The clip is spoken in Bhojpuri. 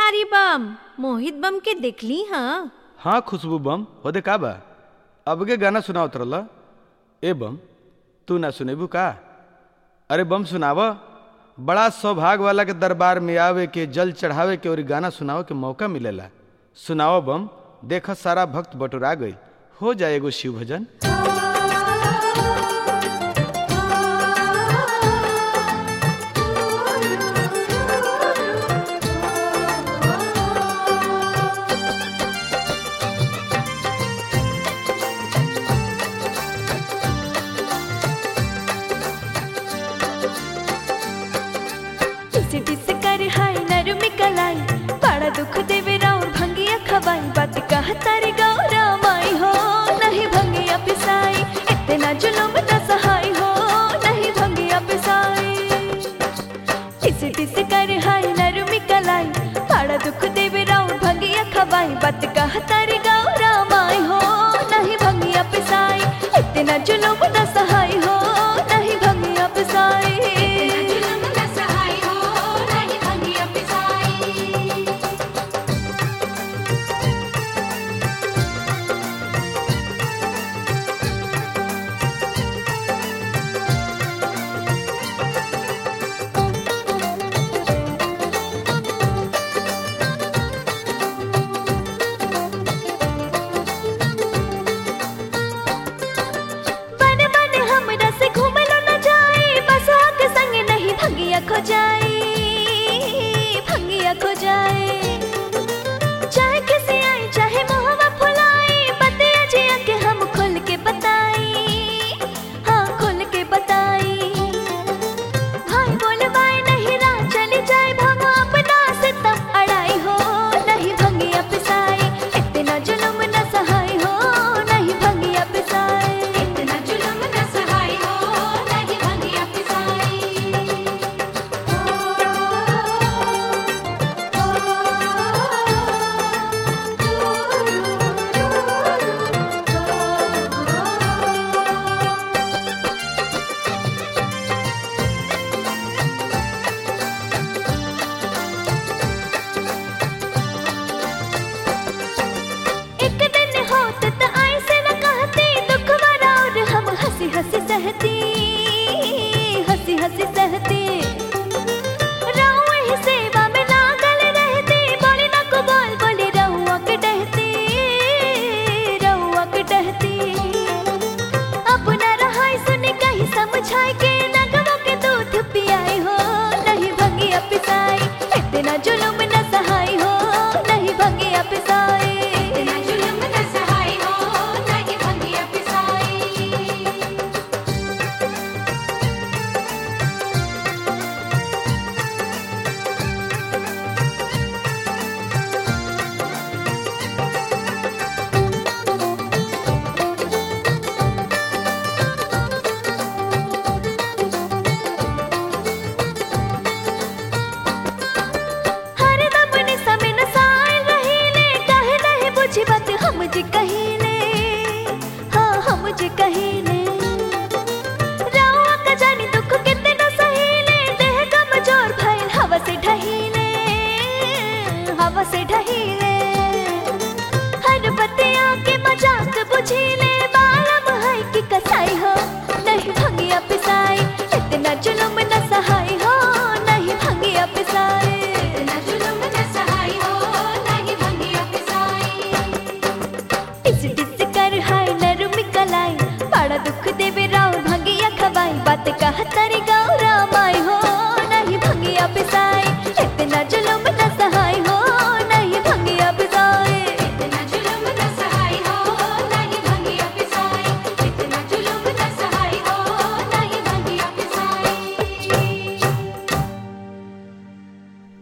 बिहारी बम मोहित बम के देखली हाँ हाँ खुशबू बम होदे का बा अबगे गाना सुनावत रहल ए बम तू ना सुनेबू का अरे बम सुनाव बड़ा सौभाग्य वाला के दरबार में आवे के जल चढ़ावे के और गाना सुनावे के मौका मिलेला सुनाओ बम देख सारा भक्त बटुरा गई हो जाए एगो शिव भजन टिस टिस कर हाय नरमी कलाई बड़ा दुख देवे राउर भंगिया खवाई बात कह तारी गौरा माई हो नहीं भंगिया पिसाई इतना जुलुम न सहाय हो नहीं भंगिया पिसाई टिस टिस कर हाय नरमी कलाई बड़ा दुख देवे राउर भंगिया खवाई बात कह तारी गौरा माई हो नहीं भंगिया पिसाई इतना जुलुम न सहाय हो नहीं भंगिया पिसाई बन बन हमरा से घूमलो न जाए बस के संग नहीं भंगिया खो जाए भंगिया खो जाए चाहे किसी आए चाहे मोहवा फुलाए बतिया जिया के हम खुल के बताई हाँ खुल के बताई भाई बोले बाय नहीं राह चली जाए भंग अपना से तब अड़ाई हो नहीं भंगिया पिसाई इतना जुलुम न सहाय हो नहीं भंगिया पिसाई इतना जुलुम न सहाय हो नहीं भंगिया एक दिन होत त ऐसे न कहती दुख वाला और हम हंसी हंसी सहती हंसी हंसी सहती राहुआ ही सेवा में लागल रहती बोली न को बोल बोली रहुआ के डहती रहुआ के डहती अपना रहाई सुनी कहीं समझाई के नगवा के दूध पियाई हो नहीं भंगिया पिसाई इतना जुलुम न सहाय हो नहीं भंगिया पिसाई इतना जुलुम न सहाय हो नहीं भंगिया पिसाई हर दम ने समय न साय रहीले काहे नहीं बुझी बात हम जी कहीले हाँ हम जी कहीले रावा का जानी दुख कितना सहीले देह कमजोर भइल हवा से ढहीले हवा से ढहीले हर बतिया के मजाक बुझीले बालम है कि कसाई हो नहीं भंगिया पिसाई इतना जुलुम न